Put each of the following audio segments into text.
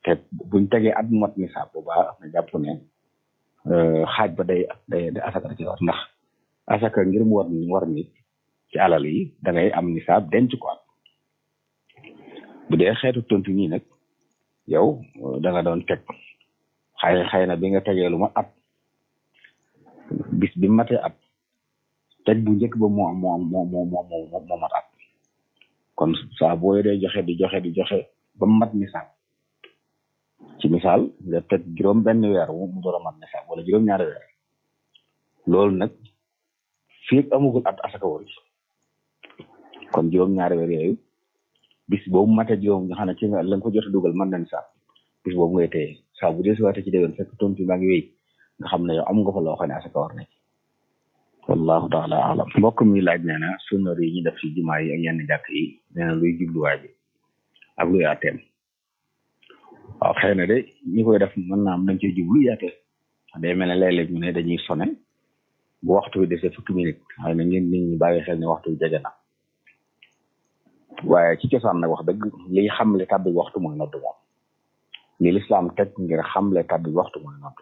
te buñ tegee at mu mat nisaab bu baax na jàpp ne xaaj ba day day day asaka ci war ndax asaka ngir mu war war nit ci alal yi da ngay am nisaab denc ko at bu dee xeetu tontu nii nag yow da nga doon teg xëy xëy na bi nga tegee lu ma at bis bi matee at teg bu njëkk ba moo moo moo moo moo moo mat at kon saa boo dee joxe di joxe di joxe ba mu mat nisaab ci misaal nga teg juróom benn weer mu door a mat nisaab wala juróom ñaari weer loolu nag fii amugul at asaka war kon juróom ñaari weer yooyu bis boobu mate juróom nga xam ne ci nga la nga ko jot a dugal mën na nisaab bis boobu ngay téye saa bu dee si waate ci déwén fekk tontu baa ngi wéy nga xam ne yow am nga fa loo xam ne asaka war na ci wallahu taala alam mbokk mi laaj nee na sunna yi ñu def ci jumaa yi ak yenn jàkk yi nee na luy jubluwaay bi ak luy àtteem waaw xëy na de ñi koy def mën naa am dañ ciy jublu yaate day mel ne léeg-léeg ñu ne dañuy sone bu waxtu bi desee fukki minute xëy na ngeen nit ñi bàyyi xel ne waxtu bi jege na waaye ci cosaan nag wax dëgg liy xamle tàbbi waxtu mooy nodd moom li lislaam teg ngir xamle tàbbi waxtu mooy nodd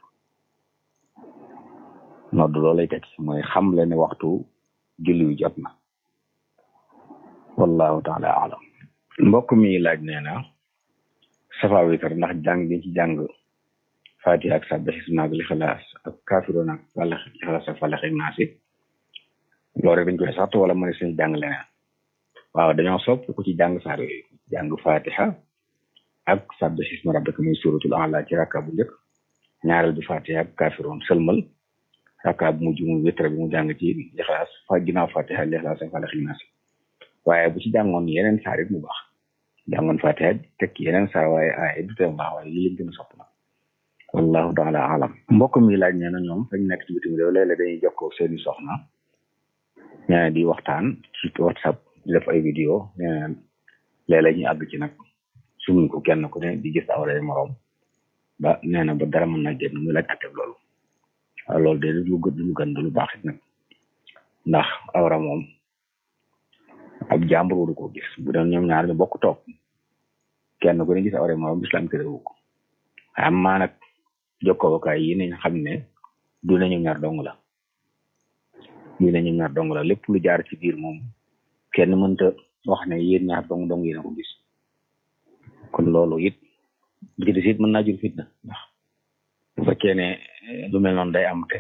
nodd loolu lay teg mooy xamle ne waxtu julli wi jot na wallahu taala alam mbokk mi laaj nee na safa witar ndax jàng gi ci jàng fatiha ak sabbi xisma ak lixlaas ak kaafiroon ak wala lixlaas ak falax ak naasi loolu dañ koy satt wala mën suñu jàng leneen waaw dañoo sopp ku ci jàng saar yooyu jàng fatiha ak sabbi xisma rabbika muy suratul ala ci rakka bu njëkk ñaareel bi fatiha ak kaafiroon sëlmal rakka bu mujj mu witra bi mu jàng ci lixlaas fa ginnaaw fatiha lixlaas ak falax ak naasi waaye bu ci jàngoon yeneen saar it mu baax jàngoon fatiha tekki yeneen saar waaye ay du tee baax waaye lii lañ gën a sopp na wallahu taala alam mbokk mi laaj nee na ñoom fañ nekk ci bitim réew léeg-léeg dañuy jokkoo seeni soxna nee di waxtaan ci whatsapp di def ay vidéo nee na léeg-léeg ñu àgg ci nag suñu ko kenn ku ne di gis awray moroom ba nee na ba dara mën na génn muy laaj atteb loolu waaw loolu de lu gën lu gën lu baax it nag ndax awra moom ab jàmbur waru ko gis bu doon ñoom ñaar ñu bokk toog kenn ku ne gis awra moroom islam terewu ko am maa nag jokkookaay yi nañ xam ne du ne ñoom ñaar dong la du ne ñoom ñaar dong la lépp lu jaar ci biir moom kenn mënta wax ne yéen ñaar dong dong yéen a ko gis kon loolu it bu ci des it mën naa jur fitna ndax bu fekkee ne lu mel noonu day am te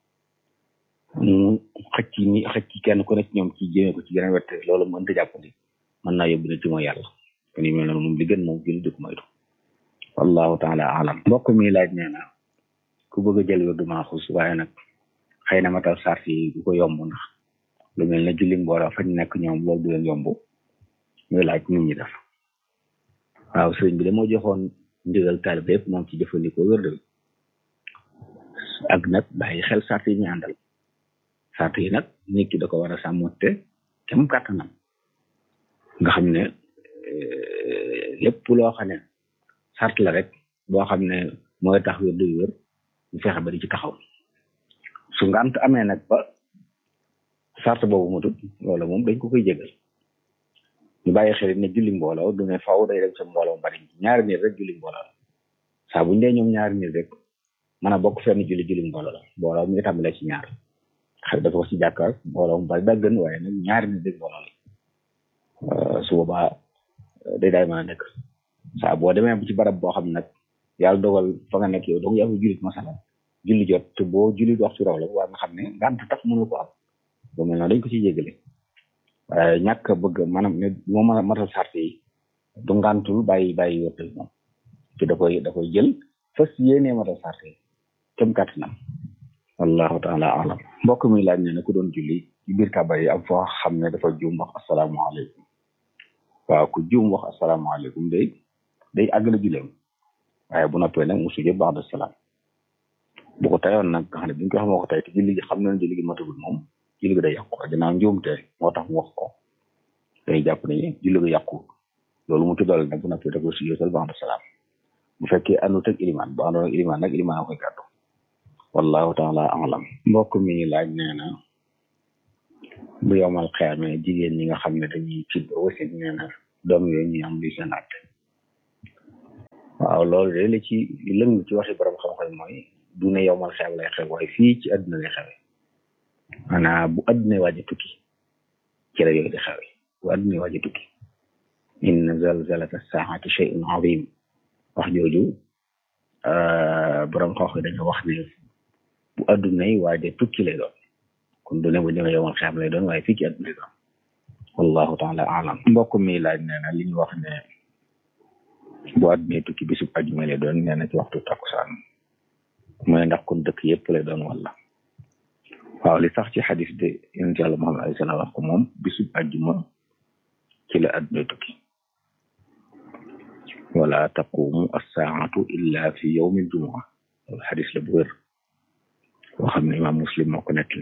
mu xëcc ni xëcc kenn ku ne ci ñoom ci jëmee ko ci geneen wet loolu mënta jàppandi mën naa yóbbu ne ci mooy yàlla kon yu mel noonu moom li gën moom jël di ko moytu wallahu taala alam mbokk mi laaj nee na ku bëgg a jël wérdu maaxus waaye nag xëy na matal sart yi du ko yomb ndax lu mel ne julli mbooloo fañ nekk ñoom loolu du leen yomb muy laaj nit ñi def waaw sëriñ bi damoo joxoon ndigal taalibe yëpp moom ci jëfandikoo wérdu bi ak nag bàyyi xel sart yi ñu àndal sart yi nag nit ki da ko war a sàmmote kem kàttanam nga xam ne lépp loo xam ne sart la rek boo xam ne mooy tax wér duy wér ñu fexe ba di ci taxaw su ngant amee nag ba sart boobu matut loolu moom dañ ko koy jégal ñu bàyyi xel ne julli mbooloo du ne faw day dem sa mbooloo mu bari ñaari nit rek julli mbooloo la saa buñ dee ñoom ñaari nit rek mën a bokk fenn julli julli mbooloo la mbooloo mi ngi tàmbalee ci ñaar xel dafa wax ci jàkkaar mbooloo mu bari daa gën waaye nag ñaari nit rek mbooloo la su boobaa day daay mën a nekk saa boo demee bu ci barab boo xam nag yàlla dogal fa nga nekk yow donc yaa ngi jullit masalan julli jot te boo julli waxtu raw la waa nga xam ne ngànt tax mënu ko am ba mel noonu dañ ko ciy jégale waaye ñàkk a bëgg maanaam ne moo mën a matal sart yi du ngàntul bàyyi bàyyi wértal moom te da koy da koy jël fas yéenee matal sart yi kem kàttanam wallahu taala alam mbokk mi laaj ne ne ku doon julli ci biir kàbbar yi am foo xam ne dafa juum wax asalaamaaleykum waaw ku juum wax asalaamaaleykum day day àggale julleem waaye bu noppee nag mu sujjóot ba'da salaam bu ko tayoon nag nga xam ne bi ñu ko xamoo ko tey te julli gi xam na ne julli gi matagul moom julli gi day yàqu ginnaaw njuumte moo tax mu wax ko day jàpp ne julli gi yàqu loolu mu tuddal nag bu noppee da koy sujjóotal ba'da salaam bu fekkee àndut ak ilimaan bu àndoon ak ilimaan nag ilimaan a koy gàddu wallahu taala alam mbokk mi laaj nee na bu yomal xeame jigéen ñi nga xam ne dañuy tibb wasin nee na doom yooyu ñu am li seen àtte waaw waaw loolu de li ci lëng ci waxi borom xam-xam mooy du ne yow mal xew lay xew waaye fii ci àdduna lay xewe maanaam bu àdduna waaj a tukki ci la yooyu di xewe bu àdduna waaj a tukki inna zalzalata saati shay'un azim wax jooju borom xam-xam dañoo wax ne bu àdduna yi waaj a tukki lay doon kon du ne bu ñëwee yow mal xew lay doon waaye fii ci àdduna lay doon wallahu taala alam mbokk mi laaj nee na li ñu wax ne bu àdduna tukki bisub ajuma lay doon nee na ci waxtu takkusaan mooy ndax kon dëkk yëpp lay doon wala waaw li sax ci xadis de yonent yàlla Muhammad alayhi salaam wax ko moom bisub ajuma ci la àdduna tukki wala taqumu assaatu illa fi yawmi ljumua loolu xadis la bu wér boo xam ne imaam muslim moo ko nettali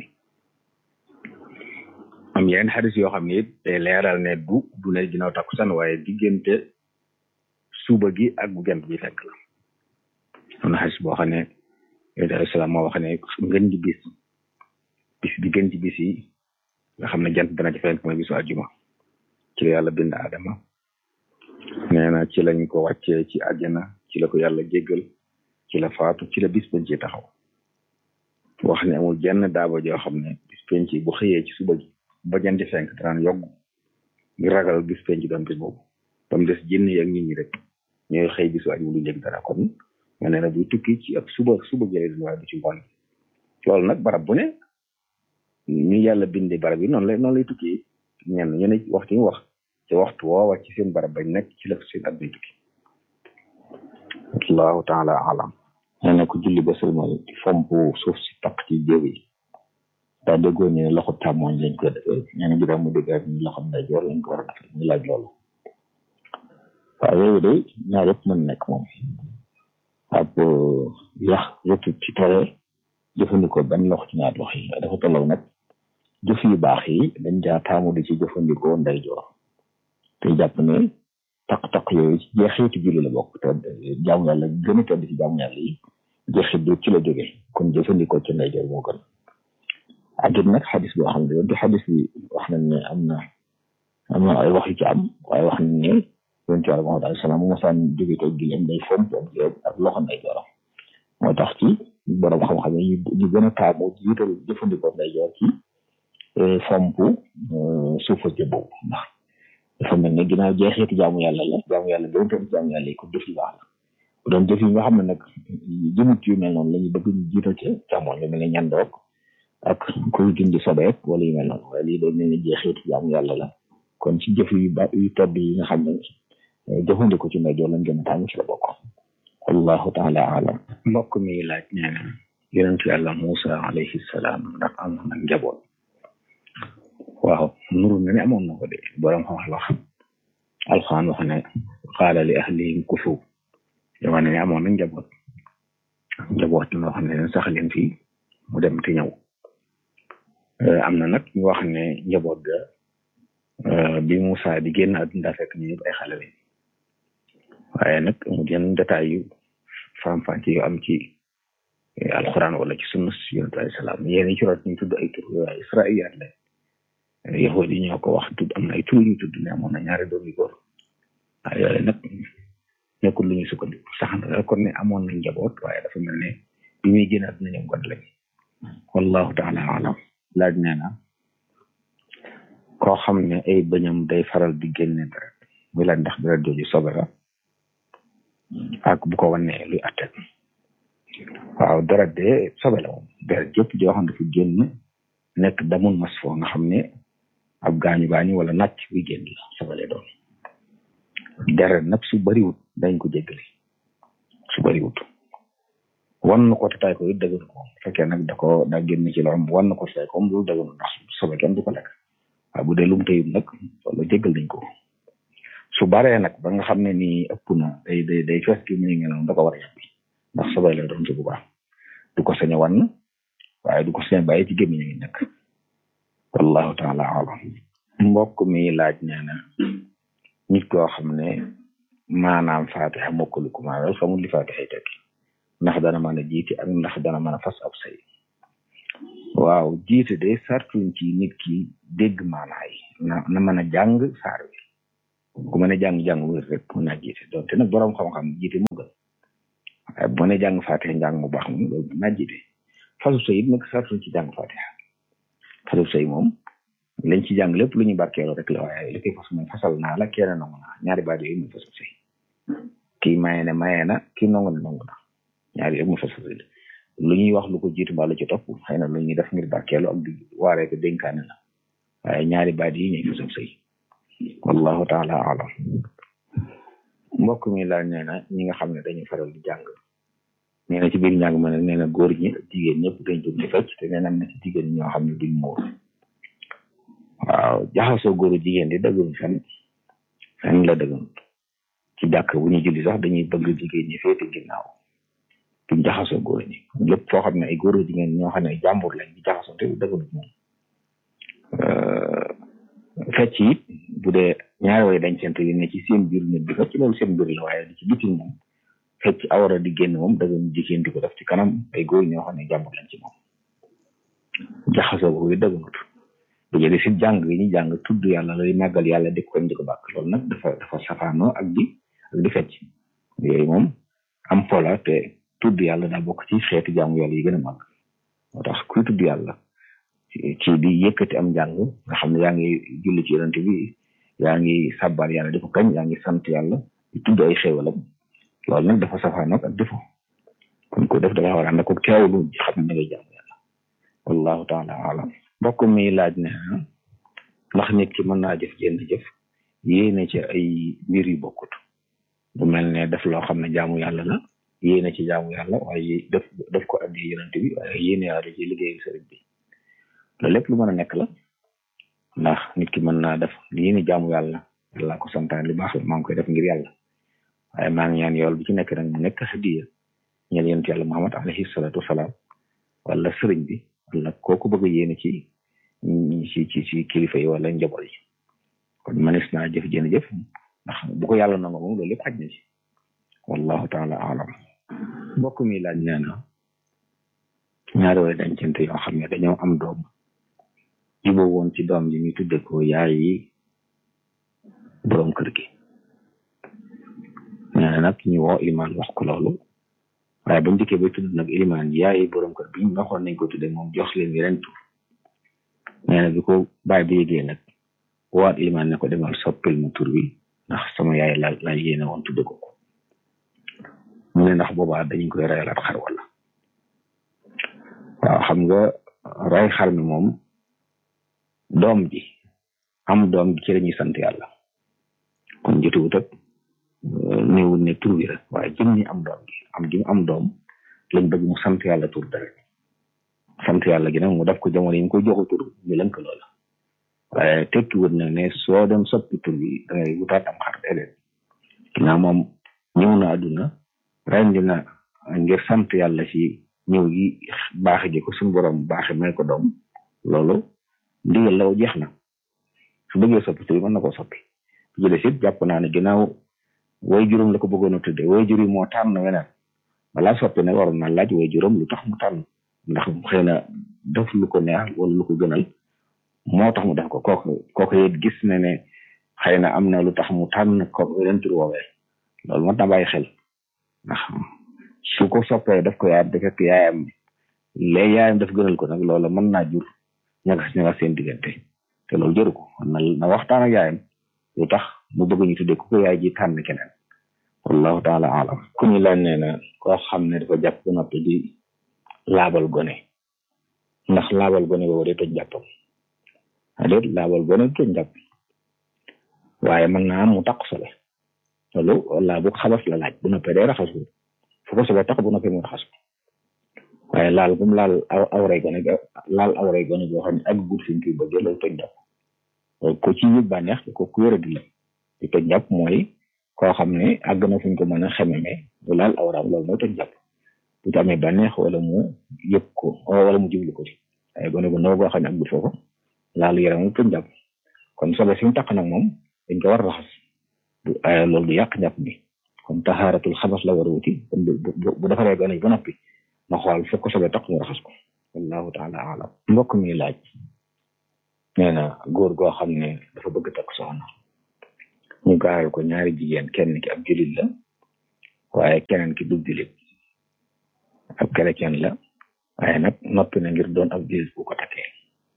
am yeneen xadis yoo xam ne it day leeral ne du du ne ginnaaw takkusaan waaye diggante suba gi ak bu gent bi fekk la am na xadis boo xam ne yonent alayhi salaam moo wax ne ngën ji bis bis bi gën ci bis yi nga xam ne jant dana ci fenk mooy bisu àjjuma ci la yàlla bind Adama nee na ci lañ ko wàccee ci àjjana ci la ko yàlla jéggal ci la faatu ci la bis bañ ci taxaw wax ne amul jenn daaba joo xam ne bis penc bu xëyee ci suba gi ba janti fenk danaan yogg ngir ragal bis penc doon bis boobu ba mu des jinn yi ak nit ñi rek ñooy xëy bisu àjjuma du njëg dara kon ma ne na buy tukki ci ak suba suba jëlee du waaye du ci ngoon loolu nag barab bu ne ñu yàlla bindee barab yi noonu lay noonu lay tukki ñenn ñu ne waxtu ñu wax ci waxtu woowa ci seen barab bañ nekk ci la seen at bay tukki allahu taala alam nee na ko julli ba sëlmal fomp suuf si taq ci jéw yi daa déggoo ne loxo tàmmooñ lañ ko defee nee na juróom mu dégg ak ñu loxo ndeyjoor lañ ko war a defee ñu laaj loolu waaw yooyu de ñaar yëpp mën nekk moom ab yax rëtut ci tere jëfandikoo benn loxo ci ñaar loxo yi dafa tolloo nag jëf yu baax yi dañ jaa taamu di ci jëfandikoo ndeyjoor te jàpp ne taq-taq yooyu ci jeexitu julli la bokk te jaamu yàlla gën a tedd ci jaamu yàlla yi jeexit bi ci la jóge kon jëfandikoo ci ndeyjoor moo gën ak it nag xadis boo xam ne du xadis bi wax nañ ne am na am na ay wax yu ci am waaye wax nañ ne yonent Yàlla Muhammad alayhi salaam mu mosaan jóge ko gileem day fomp ak loxo ndeyjooram moo tax ci borom xam-xam yi ñu gën a taamu jiital jëfandikoo ndeyjoor ci fomp suufa jë boobu ndax dafa mel ne ginnaaw jeexeeti jaamu yàlla la jaamu yàlla gën toon jaamu yàlla yi ko jëf yu baax la bu doon jëf yi nga xam ne nag jëmut yu mel noonu la ñu bëgg ñu jiital ci càmmoñ lu mel ne ñandoog ak kuy dindi sobeek wala yu mel noonu waaye lii day mel ne jeexeeti jaamu yàlla la kon ci jëf yu ba yu tedd yi nga xam ne jëfandikoo ci ndeyjoor lañ gën a taamu ci la bokk wallahu taala alam mbokk mi laaj nee na yonentu yàlla Musa alayhi salaam ndax am na njaboot waaw nuru na ne amoon na ko de borom xam wax alxaan wax ne qaala li ahlihim kufu dama ne amoon na njaboot njaboot noo xam ne leen sax leen fii mu dem te ñëw am na nag ñu wax ne njaboot ga bi Musa di génn àdduna fekk ñu ñëpp ay xale lañ waaye nag mu yenn détail yu faram-fàcce yu am ci alxuraan wala ci sunna yonent alayhi salaam yéen ci rot ñu tudd ay tur waaye israiliyaat la yahudi yi ñoo ko wax tudd am na ay tur ñu tudd ne amoon na ñaari doom yu góor waaye yooyu nag nekkul lu ñuy sukkandiku sax na kon ne amoon na njaboot waaye dafa mel ne bi muy génn àdduna ñoom gone lañ wallahu taala alam laaj nee na koo xam ne ay bëñam day faral di génne deret muy laaj ndax deret jooju sobe la ak bu ko wanee luy attet waaw deret de sobe la moom deret jëpp joo xam ne dafa génn nekk damul mas foo nga xam ne ab gaañu gaañu wala nàcc buy génn la sobe lay doon deret nag su bariwut dañ ko jéggale su bariwut wan na ko te tay ko it dëgg ko fekkee nag da ko daa génn ci loxoom wan na ko te tay ko loolu dëgg ndax sobe kenn du ko lekk waaye bu dee lum tëyut nag wala jéggal nañ ko su baree nag ba nga xam ne nii ëpp na day day day fees ki mu ngi noonu da ko war a yàbbi ndax sobe lay doon su bu baax du ko sañ a wan waaye du ko sañ a bàyyi ci gémmiñ ngi nekk wallahu taala alam mbokk mi laaj nee na nit koo xam ne maanaam fatiha mokkalu ko maanaam xamul li fatiha yi tekki ndax dana mën a jiite ak ndax dana mën a fas ab say waaw jiite de sartuñ ci nit ki dégg maanaa yi na na mën a jàng saar wi ku mën a jàng-jàng wér rek mën naa jiite donte nag boroom xam-xam jiite moo gën waaye bu ma ne jàng fatiha njàng mu baax moom loolu mën naa jiite fasu sëy it nag sartu ci jàng fatiha fasu sëy moom lañ ci jàng lépp lu ñu barkeeloo rek la waaye li koy fas mooy fasal naa la kenn nangu naa ñaari baat yooyu muy fasu sëy kii maye ne maye na kii nangu na nangu na ñaari yëpp muy fasu sëy lu ñuy wax lu ko jiitu mbaa lu ci topp xëy na lu ñuy def ngir barkeelu ak di waaree ko dénkaane la waaye ñaari baat yi ñuy fasu sëy wallahu taala alam mbokk mi laaj nee na ñi nga xam ne dañuy faral di jàng nee na ci biir njàng ma ne nee na góor ñi ak jigéen ñëpp dañ jóg di fecc te nee na am na ci jigéen ñi ñoo xam ne duñ muur waaw jaxasoo góoru jigéen di dëggul fenn fenn la dëggul ci jàkk bu ñuy julli sax dañuy bëgg jigéen ñi féete ginnaaw duñ jaxasoo góor ñi lépp foo xam ne ay góoru jigéen ñoo xam ne ay jàmbur lañ di jaxasoo te dëggul moom fecc it bu dee ñaari way dañ sent yi ne ci seen biir nit bi fecc loolu seen biir la waaye di ci bitim moom fecc awara di génn moom dëgg jigéen di ko def ci kanam ay góor ñoo xam ne jàmbur lañ ci moom jaxasoo boobu dëggunut bu jëlee si jàng yi ñu jàng tudd yàlla lay màggal yàlla di ko di ko bàkk loolu nag dafa dafa safaanoo ak di ak di fecc yooyu moom am pola te tudd yàlla daa bokk ci xeetu jaamu yàlla yi gën a màgg moo tax kuy tudd yàlla ci di yëkkati am njàng nga xam ne yaa ngi julli ci yonent bi yaa ngi sàbbaal yàlla di ko kañ yaa ngi sant yàlla di tudd ay xéewalam loolu nag dafa safaanoo ak defo kon ko def dafa war a ànd ak teewlu xam ne da ngay jaamu yàlla wallahu taala alam mbokk mi laaj ne ndax nit ki mën naa jëf jenn jëf yéene ci ay mbir yu bokkut bu mel ne def loo xam ne jaamu yàlla la yéene ci jaamu yàlla waaye def def ko addi yonent bi waaye yéene yàlla ci liggéeyu sëriñ bi loolu lépp lu mën a nekk la ndax nit ki mën naa def yéene jaamu yàlla yàlla ko santaan li baax la maa ngi koy def ngir yàlla waaye maa ngi ñaan yool bi ci nekk nag mu nekk hadiya ñeel yonent yàlla Muhammad alayhi salaatu wasalaam wala sëriñ bi wala kooku bëgg yéene ci ci ci ci kilifa yi wala njaboot yi kon manis naa jëf jën jëf ndax bu ko yàlla nangu moom loolu lépp xaj na ci wallahu taala alam mbokk mi laaj nee na ñaari way dencante yoo xam ne dañoo am doom juboo woon ci doom ji ñu tudde ko yaay yi boroom kër gi nee na nag ñu woo ilimaan wax ko loolu waaye ba njëkkee bay tudd nag ilimaan yaay yi boroom kër bi ñu waxoon nañ ko tudde moom jox leen yeneen tur nee na bi ko baay bi yégee nag waat ilimaan ne ko demal soppil mu tur bi ndax sama yaay la la yéene woon tudde ko ko mu ne ndax boobaa dañu koy rayalaat xar wala waaw xam nga ray xar mi moom doom ji am doom ji ci la ñuy sant yàlla kon jotuwut ak néewul ne tur bi rek waaye jëm ñi am doom gi am gi mu am doom lañ bëgg mu sant yàlla tur dara sant yàlla gi nag mu def ko jamono yi mu koy joxu tur ñu lënk loola waaye tekki wut nag ne soo dem soppi tur bi da ngay wutaat am xar déedéet ginnaaw moom ñëw na àdduna rendi na ngir sant yàlla ci ñëw gi baaxe gi ko suñu borom baaxe may ko doom loolu ndigal law jeex na su bëggee soppi tur bi mën na koo soppi bu jëlee sit jàpp naa ne ginnaaw way juróom la ko bëggoon a tudde way jur yi moo tànn weneen balaa soppi nag waroon na laaj way juróom lu tax mu tànn ndax xëy na def lu ko neex wala lu ko gënal moo tax mu def ko kooku kooku it gis na ne xëy na am na lu tax mu tànn ko weneen tur woowee loolu moo tax bàyyi xel ndax su ko soppee def ko yaayam da fekk yaayam léegi yaayam daf gënal ko nag loolu mën naa jur ñagas ñagas seen diggante te loolu jëru ko na na waxtaan ak yaayam lu tax mu bëgg ñu tuddee ku ko yaay ji tànn keneen wallahu taala alam ku ñu laaj nee na koo xam ne dafa jàpp ba noppi di laabal gone ndax laabal gone boobu day toj jàppam déet laabal gone du toj jàpp waaye mën naa am mu taq sole loolu laabu xabas la laaj bu noppee day raxasu fu ko sobe tax bu noppee mu raxasu waaye laal gum laal aw awray gone laal awray gone boo xam ne ak gudd fi ñu koy bëggee loolu toj jàpp ko ci yëg bànneex ko ku wéra di la di toj jàpp mooy koo xam ne àgg na fuñ ko mën a xememe bu laal awraam loolu mooy toj jàpp bu ci amee bànneex wala mu yëg ko wala mu jublu ko ci waaye gone bu ndaw boo xam ne ak gudd foofu laalu yaram mu toj jàpp kon sobe si mu taq nag moom dañ ko war a raxas loolu du yàq njàpp bi kon taxaaratul xabas la war a wuti kon bu defaree gone ba noppi ma xool fekk ko sobe taq mu raxas ko wallahu taala alam mbokk mi laaj nee na góor goo xam ne dafa bëgg takk soxna ñu gaaral ko ñaari jigéen kenn ki ab julit la waaye keneen ki dub julit chrétien la waaye nag noppi na ngir doon ab jullit bu ko takkee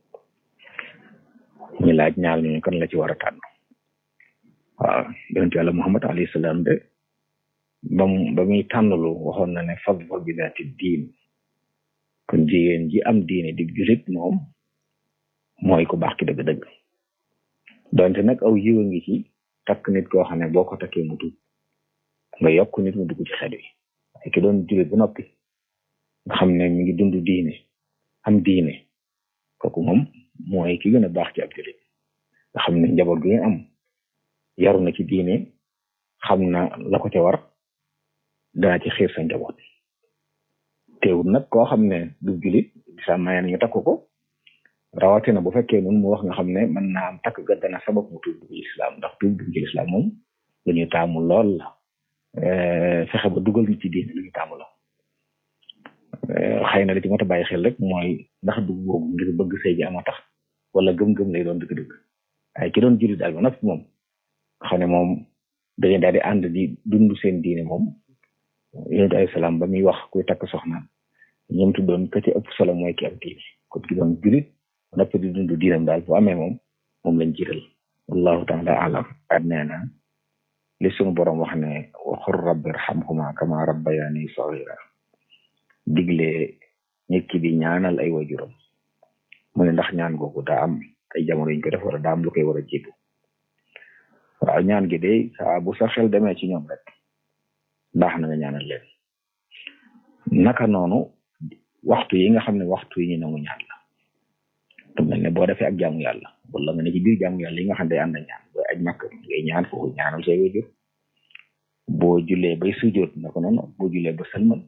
ñu laaj ñaar ñu kan la ci war a tànn waaw yonent yàlla Muhammad alayhi salaam de ba mu ba muy tànnalu waxoon na ne fadfar bi daati diin kon jigéen ji am diine di julit moom mooy ku baax ki dëgg-dëgg donte nag aw yiwa ngi ci takk nit koo xam ne boo ko takkee mu tuub nga yokk nit mu dugg ci xel wi waaye ki doon julit ba noppi nga xam ne mi ngi dund diine am diine kooku moom mooy ki gën a baax ci ab julit nga xam ne njaboot gi nga am yaru na ci diine xam na la ko ca war dana ci xiir sa njaboot teewul nag koo xam ne du julit bisa maye nañu takk ko rawatina bu fekkee nun mu wax nga xam ne mën naa am takk ga dana sabab mu tuub dugg lislaam ndax tuub dugg ci lislaam moom lu ñuy taamu lool la fexe ba dugal nit ci diine lu ñuy taamu la xëy na li ci mot a bàyyi xel rek mooy ndax dugg boobu ngir bëgg sëy ji ama tax wala gëm-gëm lay doon dëgg-dëgg waaye ki doon julit daal ba noppi moom xam ne moom dañu daal di ànd di dund seen diine moom yonent alayhi salaam ba muy wax kuy takk soxna ñoom tuddoon ka ci ëpp solo mooy ki am diine kon ki doon julit noppi di dund diinam daal bu amee moom moom lañ jiital wallahu taala alam at nee na li sunu borom wax ne waxur rabbi irhamhuma kama rabbayani saghira digle nit ki di ñaanal ay wajuram mu ne ndax ñaan googu daa am ay jamono yuñ ko def wala daa am lu koy war a jiitu waaw ñaan gi de saa bu sa xel demee ci ñoom rek baax na nga ñaanal leen naka noonu waxtu yi nga xam ne waxtu yi ñu nangu ñaan la te mel ne boo defee ak jaamu yàlla wala nga ne ci biir jaamu yàlla yi nga xam ne day ànd ak ñaan booy aj makk ngay ñaan foofu ñaanal say wajur boo jullee bay sujjoot naka noonu boo jullee ba sëlmal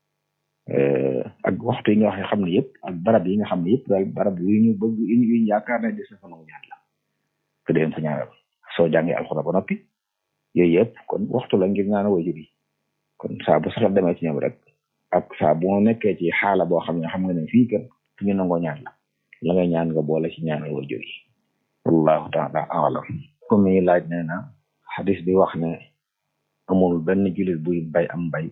ak waxtu yi nga wax xam ne yëpp ak barab yi nga xam ne yëpp daal barab yu ñu bëgg yu ñu yaakaar ne des na fa nangu ñaan la te dem fa ñaanal soo jàngee alxuraan ba noppi yooyu yëpp kon waxtu la ngir ñaanal wajur yi kon saa bu saxal demee ci ñoom rek ak saa bu nekkee ci xaala boo xam ne xam nga ne fii kat fi ñu nangoo ñaan la la ngay ñaan nga boole ci ñaanal wajur yi wallahu taala alam comme mi laaj nee na xadis bi wax ne amul benn jullit buy bay am bay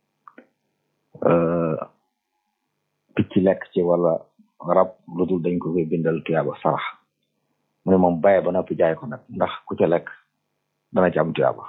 picc lekk ci wala rab lu dul dañ ko koy bindal tuyaaba sarax mu ne moom baye ba noppi jaay ko nag ndax ku ca lekk dana ci am tuyaaba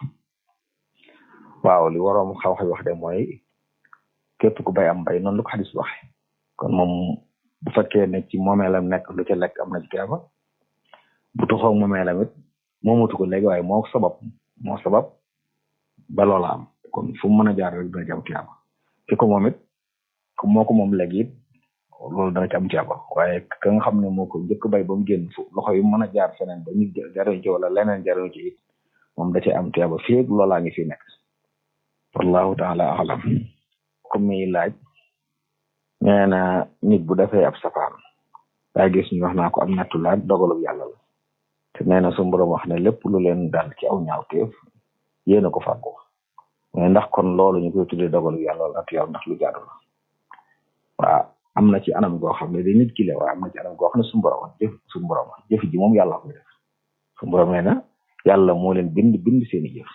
waaw li waroom xaw-xaw wax de mooy képp ku bay am bay noonu lu ko xadis waxe kon moom bu fekkee ne ci moomeelam nekk lu ca lekk am na ci tuyaaba bu tuxoo moomeelam it moomatu ko léegi waaye moo sabab moo sabab ba loola am kon fu mu mën a jaar rek dana ci am tuyaaba ki ko moom it moo ko moom léegi it loolu dana ci am tuyaaba waaye ka nga xam ne moo ko njëkk bay ba mu génn fu loxo yi mën a jaar feneen ba ñu jariñ ci wala leneen jariñ ci it moom da cee am tuyaaba fii ak loolaa ngi fi nekk wallahu taala alam comme mi laaj nee na nit bu defee ab safaan daa gis ñu wax naa ko am nattu laaj dogalub yàlla la te nee na su borom wax ne lépp lu leen dal ci aw ñaawteef yéen a ko fàggu mais ndax kon loolu ñu koy tuddee dogalub yàlla la nattu yàlla ndax lu jaadu la waaw am na ci anam goo xam ne di nit ki la waaye am na ci anam goo xam ne su borom jëf su borom jëf ji moom yàlla koy def su borom nee na yàlla moo leen bind bind seeni jëf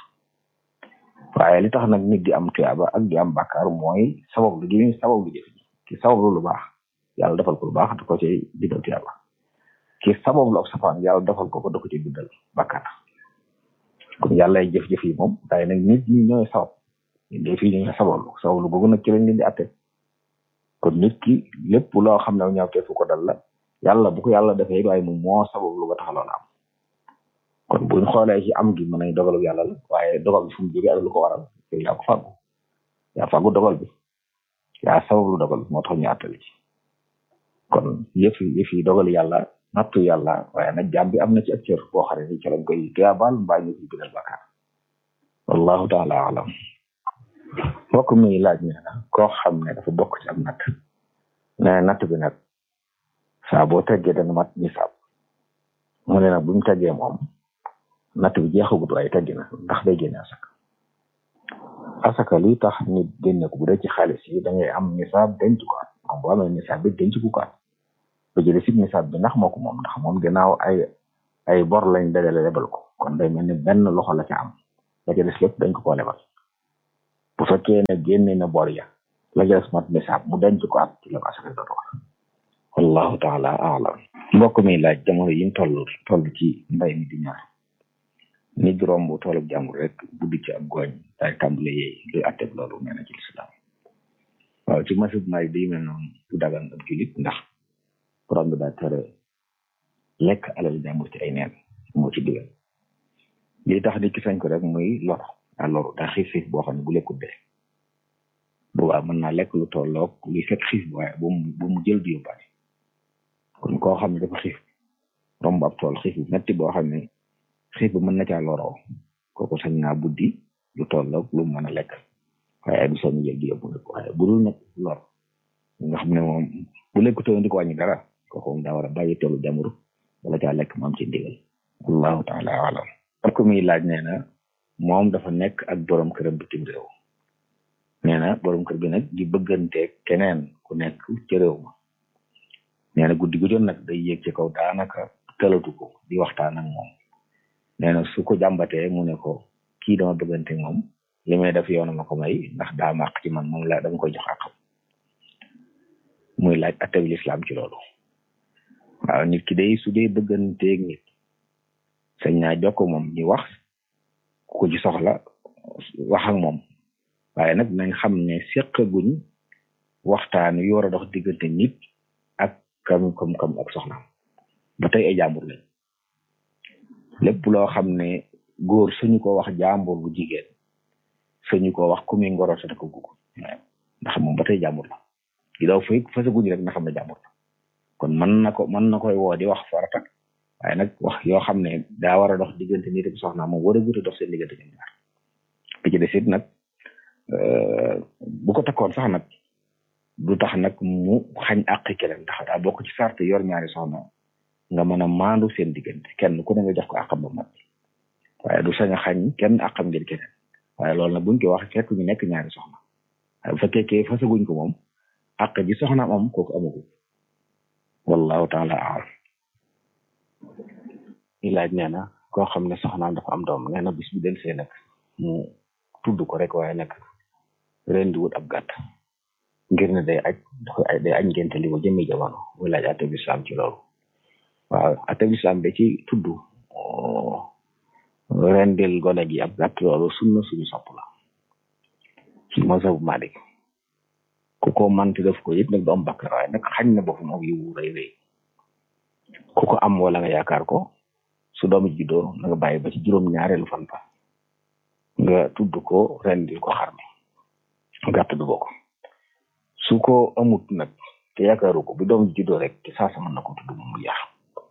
waaye li tax nag nit di am tuyaaba ak di am bàkkaar mooy sabab lu gi sabab lu jëf ji ki sabab lu lu baax yàlla defal ko lu baax da ko ci bindal tuyaaba ki sabab lu ab safaan yàlla defal ko ko da ko ci bindal bàkkaar kon yàlla ay jëf-jëf yi moom waaye nag nit ñi ñooy sabab ñun de fii ñooy sabab lu sabab lu googu nag ci lañ leen di atte kon nit ki lépp loo xam ne ñaawte fu ko dal la yàlla bu ko yàlla defee waaye moom moo sabab lu ba tax loola am kon buñ xoolee ci am gi mën nañ dogalu yàlla la waaye dogal bi fu mu jógee ak lu ko waral yow yaa ko fàggu yaa fàggu dogal bi yaa sabablu dogal bi moo tax ñu àttali ci kon yëf yëf yi dogal yàlla nattu yàlla waaye nag jaam bi am na ci ak cër boo xam ne ni ci lañ koy tuyaabal mbaa ñu koy bindal bakkaar wallahu taala alam mbokk mi laaj ne na koo xam ne dafa bokk ci am natt ne natt bi nag saa boo teggee dana mat nisaab mu ne nag buñ teggee moom natt bi jeexagut waaye teggi na ndax day génne asaka asaka li tax nit génne ko bu dee ci xaalis yi da ngay am nisaab denc ko at moom boo amee nisaab bi denc ko at ba jëlee si nisaab bi ndax moo ko moom ndax moom ginnaaw ay ay bor lañ dajale lebal ko kon day mel ni benn loxo la ca am la ca des lépp dañ ko koo lebal bu fekkee ne génne na bor ya la jël mat nisaab mu denc ko at ci la ko asaka doon war wallahu taala alam mbokk mi laaj jamono yi ñu toll toll ci mbay mi di ñor nit di romb toolub jàmbur rek buddi ci ab gooñ daal tàmbale yeey luy atteb loolu nee na ci lislaam waaw ci masib maay day mel noonu du dagan ab julit ndax borom bi daa tere lekk alal jàmbur ci ay neen moo ci digal li tax nit ki sañ ko rek muy lor daa loru daa xiif xiif boo xam ne bu lekkut dee boobaa mën naa lekk lu tolloog luy fekk xiif bi waaye bu mu bu mu jël di yóbbaale kon koo xam ne dafa xiif romb ab tool xiif bu metti boo xam ne xiif bi mën na caa loroo kooku sañ naa buddi lu tolloog lu mën a lekk waaye du sañ jël di yóbbu nag waaye bu dul nag lor nga xam ne moom bu lekk toon di ko wàññi dara kooku moom daa war a bàyyi toolu jamur wala caa lekk mu am ci ndigal allahu taala alam ak ko muy laaj nee na moom dafa nekk ak borom këram bitim réew nee na borom kër bi nag di bëggante keneen ku nekk ci réew ma nee na guddi gu jot nag day yéeg ci kaw daanaka tëlatu ko di waxtaan ak moom nee na su ko jàmbatee mu ne ko kii dama bëggante moom li may def yoonu ma ko may ndax daa màq ci man moom la dama koy jox àqam muy laaj attabi lislaam ci loolu waaw nit ki day su dee bëgganteeg nit sañ naa jokko moom ñu wax ku ci soxla wax ak moom waaye nag nañ xam ne seqaguñ waxtaan yu war a dox diggante nit ak kam kam kam ak soxnaam ba tey ay jàmbur lañ lépp loo xam ne góor suñu ko wax jàmbur bu jigéen suñu ko wax ku muy ngoro sa ko gugg ndax moom ba tey jàmbur la di daw fay fasaguñ rek na xam ne jàmbur la kon mën na ko mën na koy woo di wax farata waaye nag wax yoo xam ne daa war a dox diggante nit ak soxnaam moom war a guute dox seen diggante ñoom ñaar bi ci des it nag bu ko takkoon sax nag du tax nag mu xañ àqi keneen ndax daa bokk ci sart yor ñaari soxna nga mën a maandu seen diggante kenn ku ne nga jox ko àqam ba mat waaye du sañ a xañ kenn àqam ngir keneen waaye loolu nag buñ ko wax fekk ñu nekk ñaari soxna waaye bu fekkee kee fasaguñ ko moom àq ji soxnaam am kooku amagu wallahu taala alam i laaj nee na koo xam ne soxnaam dafa am doom nee na bis bi del see nag mu tudd ko rek waaye nag ren di wut ab gàtt ngir ne day aj dafa day aj ngente li ko jëmmi jamono muy laaj atte bislaam ci loolu waaw atte bislaam da ci tudd rendil gone gi ab gàtt loolu sunna suñu sopp la ci mazhabu Malik ku ko manti def ko it nag du am bakkar waaye nag xañ na boppam ak yiwu rëy rëy ku ko am wala nga yaakaar ko su doomi juddoo na nga bàyyi ba ci juróom ñaareelu fan ba nga tudd ko rendil ko xar mi gàtt du bokk su ko amut nag te yaakaaru ko bu doom juddoo rek te saa sa mën na ko tudd moom mu yaax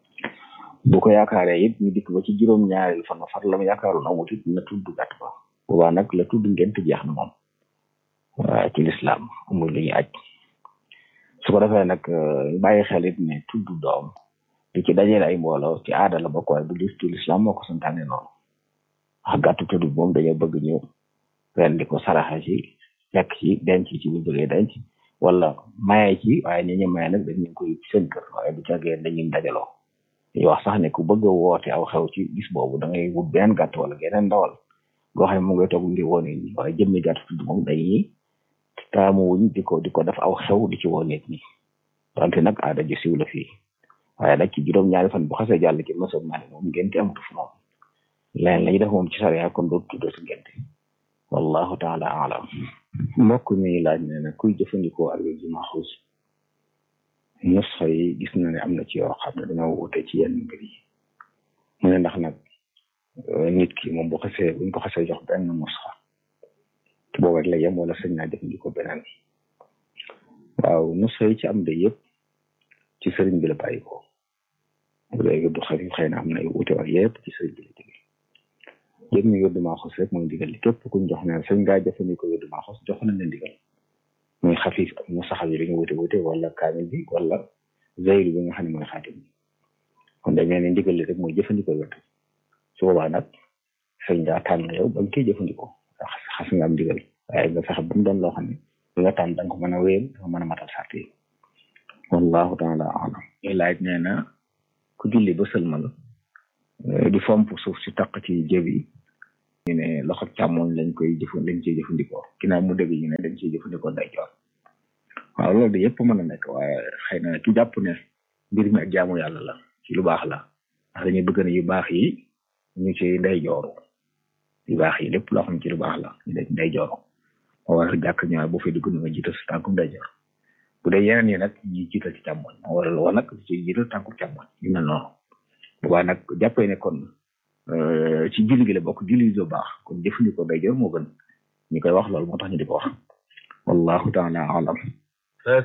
bu ko yaakaaree it ñu dikk ba ci juróom ñaareelu fan ba far la mu yaakaaroon amut it na tudd gàtt ba boobaa nag la tudd ngent jeex na moom waa ci lislaam amul lu ñuy aj su ko defee nag bàyyi xel it ne tudd doom di ci dajale ay mbooloo ci aada la bokk waaye du lis ci lislaam moo ko santaane noonu wax gàttu tudd moom dañoo bëgg ñu ren di ko saraxa ci lekk ci denc ci bu bëggee denc wala maye ci waaye ñi ñu maye nag dañu koy seen kër waaye du caggee dañuy dajaloo dañuy wax sax ne ku bëgg a woote aw xew ci bis boobu da ngay wut benn gàtt wala geneen ndawal goo xam ne mu ngay toog ngir woone ñi waaye jëmmi gàtt tudd moom dañuy taamu wuñ di ko di ko def aw xew di ci woo nit ñi donte nag aada ji siw la fii waaye nag ci juróom-ñaari fan bu xasee jàll ci mësab naa moom ngente amatu fi moom leneen la ñuy def moom ci sariya kon dootu tuddati ngente wallahu taala alam mbokk mi laaj ne na kuy jëfandikoo alwér ji maxuus nusxa yi gis na ne am na ci yoo xam ne dañoo wute ci yenn mbir yi mu ne ndax nag nit ki moom bu xasee buñ ko xasee jox benn nusxa boobu rek la yem wala sëñ naa jëfandikoo beneen waaw nusxa yi ci am de yëpp ci sëriñ bi la bàyyi ko léegi du xarit xëy na am na ay wute wax yëpp ci sëriñ bi la jóge jëm ñu yóddu maa xos rek mooy ndigal li képp kuñ jox ne sëñ ngaa jëfandikoo yóddu maa xos jox nañ la ndigal muy xafif ak mu saxal yi dañu wute wute wala kaamil bi wala zeylu bi nga xam ne mooy xaatim bi kon dañ ne ndigal li rek mooy jëfandikoo yóddu su boobaa nag sëñ ngaa tànn yow ba nga koy jëfandikoo ndax xas nga am ndigal waaye nga fexe ba mu doon loo xam ne li nga tànn da nga ko mën a wéyal da nga mën a matal sart yi wallahu taala alam ñuy laaj nee na ku julli ba sëlmal di fomp suuf si taq ci jëb yi ñu ne loxo càmmoñ lañ koy jëfan lañ ciy jëfandikoo ginnaaw mu dégg ñu ne dañ ciy jëfandikoo ndeyjoor waaw loolu de yëpp mën a nekk waaye xëy na ki jàpp ne mbir mi ak jaamu yàlla la ci lu baax la ndax dañuy bëgg ne yu baax yi ñu ci ndey jooru yu baax yi lépp loo xam ci lu baax la ñu def ndey jooru moo waral jàkk ñëwaat bu fay dugg na nga jiital sa tànkum ndey joor bu dee yeneen yi nag ñi jiital ci càmmoñ moo waral woon nag ci jiital tànkum càmmoñ yu mel noonu boobaa nag jàppee ne kon ci julli gi la bokk julli lu baax kon jëfandikoo ndey joor moo gën ñu koy wax loolu moo tax ñu di ko wax wallahu taala alam